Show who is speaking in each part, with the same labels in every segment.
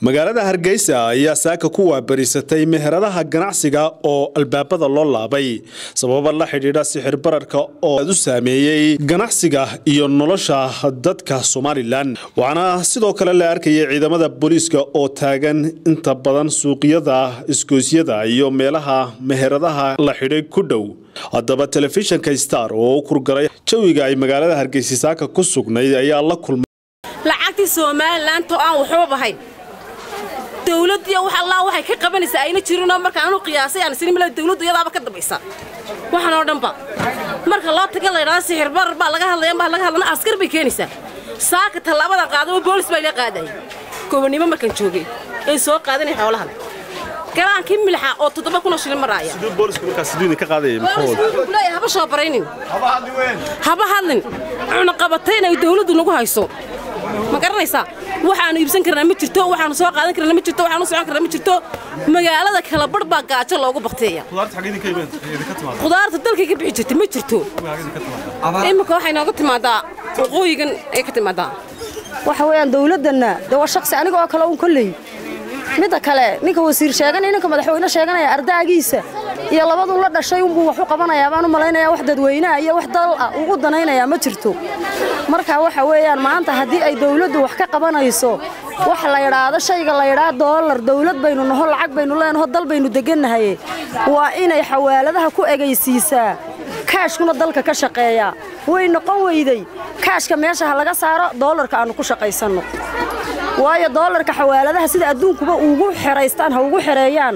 Speaker 1: magaalada hargeysa ayaa saaka ku waabarisatay meheradaha ganacsiga oo albaabada loo laabay sababa la xidhiidha sixir bararka oo u saameeyey ganacsiga iyo nolosha dadka somalilan waxaana sidoo kale la arkayay ciidamada booliiska oo taagan inta badan suuqyada isgoosyada iyo meelaha meheradaha la xidhay ku dhow haddaba telefishinka star oo u kurgalay jawiga ay magaalada hargeysa saaka ku sugnayd ayaa la kulmay
Speaker 2: lacagtii somalilanto aan waxba ahayn dawladdiiyo wax allaa waxay ka qabanaysaa ayna jirinoo marka anu qiyaasay aan isni mila dawladdu iyadaaba ka dambaysa waxan oo dhanba marka loo taga laydhahda sixir barar baa laga hadlaya baa laga hadlana askar bay keenaysaa saaka tallaabada qaadaba boolis baa ila qaadaya gobonnimo markaan joogay ee soo qaadanay xoolahan galaankii milxa oo toddoba kunoo shilin maraaya leeya haba soo baraynin haba hadlin cunaqabatayna ay dawladdu nagu hayso ma garanaysaa waxaanu iibsan karnaa ma jirto waxaanu soo qaadan karnaa ma jirto waxaanu socon karnaa ma jirto magaalada kala barh baa gaajo loogu bakteeya khudaarta dalkay ka bixi jirta ma jirto iminka waxay nooga timaadaa waqooyigan ay ka timaadaa
Speaker 3: waxa weeyaan dawladdanna de waa shaksi aniga oo kale uun kolley midda kale ninka wasiir sheeganaya ninka madaxweyne sheeganaya ardaagiisa iyo labaduu la dhashay unbuu wax u qabanayaa baan u malaynayaa wax dadweynaha iyo wax dal ah uu u danaynayaa ma jirto marka waxa weeyaan maanta haddii ay dawladdu wax ka qabanayso wax la yidhaahdo shayga la yidhaah doolar dawlad baynu naho lacag baynu leenaho dal baynu degannahay waa inay xawaaladaha ku egaysiisaa kaashkuna dalka ka shaqeeyaa way noqon weyday kaashka meesha ha laga saaro doolarka aannu ku shaqaysanno waayo doolarka xawaaladaha sida adduunkuba ugu xeraystaan ha ugu xereeyaan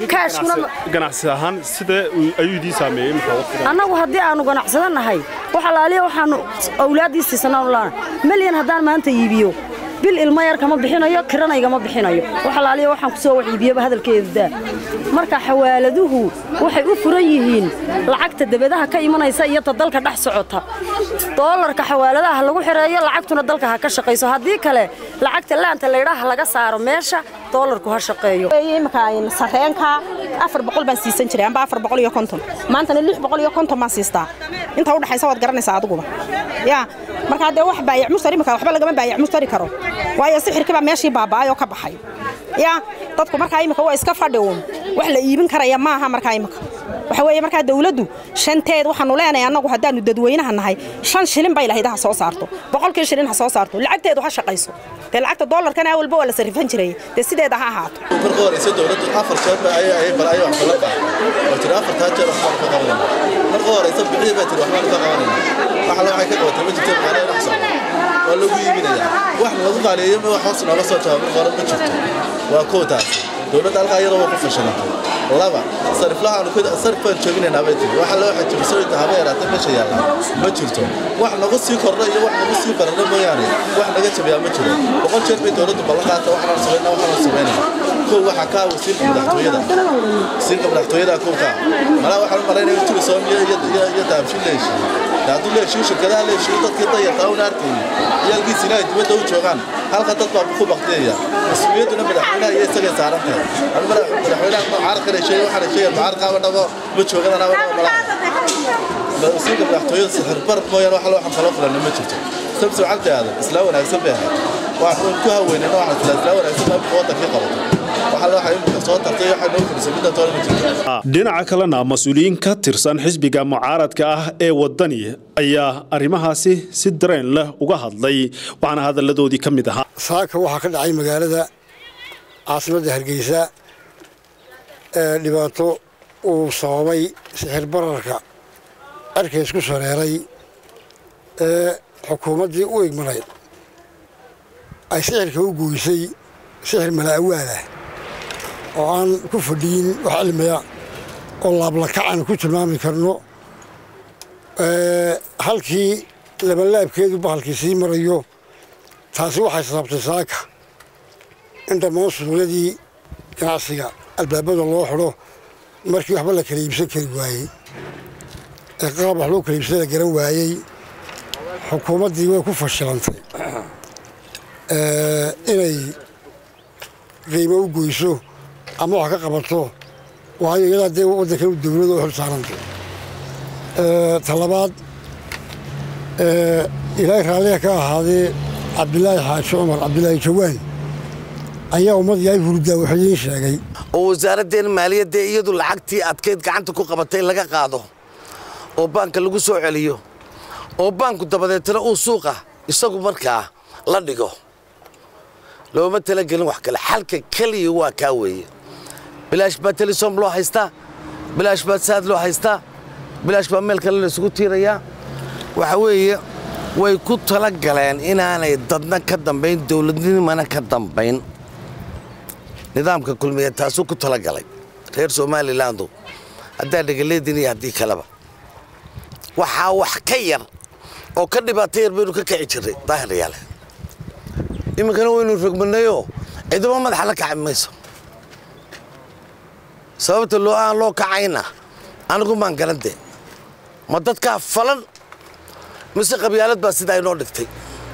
Speaker 1: ganacsi ahaan sidee ayuu idiin saameeyey
Speaker 3: annagu haddii aannu ganacsado nahay wax alaaliya waxaannu awlaaddii siisannaanu laana melyan haddaan maanta iibiyo bil ilmo yar kama bixinayo kiranaygama bixinayo wax alaaliya waxaan ku soo wax iibiyaba hadalkeedadaa marka xawaaladuhu waxay u furan yihiin lacagta debadaha ka imanaysa iyo ta dalka dhex socota doolarka xawaaladaha ha lagu xereeyo lacagtuna dalka ha ka shaqayso haddii kale lacagta laanta laydhaah laga saaro meesha doolarku ha shaqeeyo
Speaker 4: imika sareenka afar boqol baan siisan jiray amba afar boqol iyo konton maantana lix boqol iyo konton baan siistaa inta u dhaxaysa waad garanaysaa adiguba yaa markaa dee wax baayac mushtari imika waxba lagama baayac mushtari karo waayo sixirkii baa meeshii baaba'ay oo ka baxay yaa dadku markaa imika waa iska fadhi uun wax la iibin karaya maaha markaa imika waxa weeye markaa dawladdu shanteed waxaanu leenahay annagu haddaannu dadweynaha nahay shan shilin bay lahayd ha soo saarto boqolkii shilin ha soo saarto lacagteedu ha shaqayso dee lacagta doolarkana walba waa la sarrifan jiray dee sideeda ha ahaato
Speaker 5: marka horeysa dawladdu afar jeer ba ayay bal ayay wax kala qaad oo tiri afartaa jeer wax ka qabanayna marka horeysa bixii baa tiri waxbaan ka qabanayna wax la waxay ka qabatay ma jirto macnaha wax socdo waa lagu iibinayaa wax lagu qaaliyeeyo ma wax hoos nooga soo jawaab marka hore ma jirto waa kootaas dawladda halkaa iyadoo waa ku fashilantay laba sariflahaanu sarif baan jooginaynaa bay tiri waxa loo xajibisooyinta haba yaraatay meesha yaallaa ma jirto wax nagu sii kordha iyo wax nagu sii bararna mooyaane wax naga jabayaa ma jiro boqol jeer bay dawladdu ballan qaata waxaan samaynaa waxaan samaynaa kow waxaa kaa wasiirka madaxtooyada wasiirka madaxtooyada kow kaa malaa waxaan u malaynaya turi soomiya iyo daabshin la heshiiyey hadduu la heshiiyo shirkadaha la heshiiyo dadkii dayartaa una arkayni ciyaalkiisina ay dibadda u joogaan halka dad baa ku baktiyaya mas-uuliyadduna madaxweynaha iyo isagay saaran tahay madaxweynaha mucaarad kale sheegay waxaan sheegay mucaarad qaaba dhabo ma joogan anaa malaha wasiirka madaxtooyada sixirbar mooyaan wax loo xamfaloo filanna ma jirto sabso cabdiaada islaa wanaagsan bay ahayd waxaan ku haweynayna waxaan islaa islaa wanaagsan baa imika waddankii qabato
Speaker 1: dhinaca kalena mas-uuliyiin ka tirsan xisbiga mucaaradka ah ee wadani ayaa arrimahaasi si dareen leh uga hadlay waxaana hadalladoodii ka mid ahaa
Speaker 6: saaka waxaa ka dhacay magaalada caasimadda hargeysa ee dhibaato uu sababay sixir bararka cerka isku sareeray ee xukuumaddii u igmanayd ay sixirka u goysay sixir mala'awaalah oo aan ku fadhiyin wax cilmiya oo laablakacan ku tilmaami karno halkii labalaabkeedu bahalkii sii marayo taasi waxay sababtay saaka in dhammaan suuqyadii ganacsiga albaabada loo xidho markii waxba la kala iibsan kari waayey ee qaab wax loo kala iibsada la garan waayey xukuumaddii way ku fashilantay inay qiimo u goyso ama wax ka qabato waayo iyadaa dee waddankan dawlada u xil saarantay talabaad ilaahay raalliga ka ahaadee cabdilaahi xaaji cumar cabdilaahi jawaan ayaa ummadii ay hurdaa wax idiin sheegay
Speaker 7: oo wasaaraddeen maaliyadda iyadu lacagtii adkayd gacanta ku qabatay laga qaado oo baanka lagu soo celiyo oo baanku dabadeetana uu suuqa isagu markaa la dhigo looma talagelin wax kale xalka keliya waa kaa weeye bilaash baa telesom loo haystaa bilaash baa saad loo haystaa bilaash baa meel kale la isugu tiirayaa waxa weeye way ku tala galeen inaanay dadna ka dambayn dowladnimana ka dambayn nidaamka kulmiya taasuu ku tala galay reer somalilandu haddaa dhegaleedin iyo haddii kaleba waxaa wax ka yar oo ka dhibaato yar baynu ka kici jirray daahiryaale iminkana waynu rogmanayoo ciidamo madaxa la kaci mayso sababta loo aan loo kacayna anigu maan garante ma dadkaa falan mise qabyaalad baa sidaa inoo dhigtay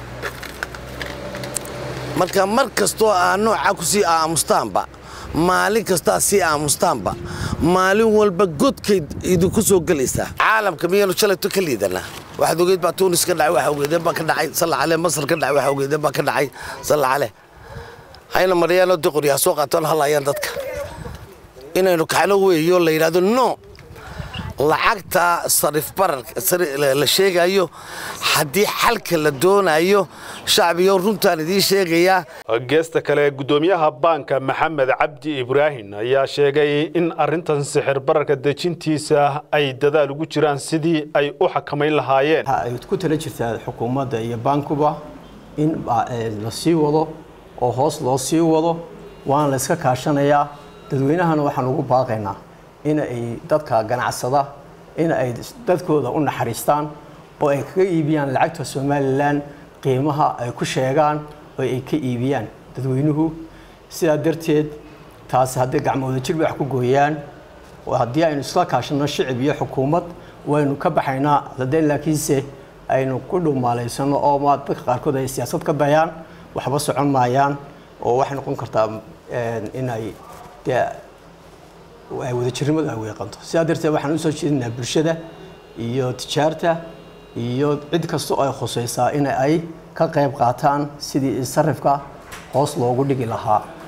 Speaker 7: marka mar kastoo aa noocaa ku sii aamustaanba maalin kastaa sii aamustaanba maalin walba godkayd idinku soo gelaysaa caalamka miyaynu shalayto ka liidanaa waxaad ogeyd baa tuunis ka dhacay waxa ogeydeen baa ka dhacay salla cale masar ka dhacay waxa ogeydeen baa ka dhacay salla cale hayna maryaanoo diqori ha soo qaatoon halayaan dadka inaynu kacno weeyo la yidhahdo no lacagta sarif bararka la sheegayo haddii xalka la doonayo shacbiyo runtaan idiin sheegayaa
Speaker 1: geesta kale gudoomiyaha baanka maxamed cabdi ibraahim ayaa sheegay in arintan sixir bararka dejintiisa ay dadaal ugu jiraan sidii ay u xakamayn lahaayeen
Speaker 8: waxa ay ku tala jirtaa xukuumadda iyo baankuba in la sii wado oo hoos loo sii wado waana la iska kaashanayaa dadweynahana waxaan ugu baaqaynaa in ay dadka ganacsada in ay dadkooda u naxariistaan oo ay kaga iibiyaan lacagta somalilan qiimaha ay ku sheegaan oo ay ka iibiyaan dadweynuhu sidaa darteed taasi haddii gacmooda jir wax ku gooyaan oo haddii aynu isla kaashano shicib iyo xukuumad waynu ka baxaynaa haddee laakiinse aynu ku dhuumaalaysano oo ma dadka qaarkood ay siyaasad ka dayaan waxba socon maayaan oo waxay noqon kartaa in ay dee ay wadajirnimadu ay weeqanto sidaa darteed waxaan usoo jeedinaa bulshada iyo tijaarta iyo cid kasta oo ay khusaysaa in ay ka qayb qaataan sidii sarifka hoos loogu dhigi lahaa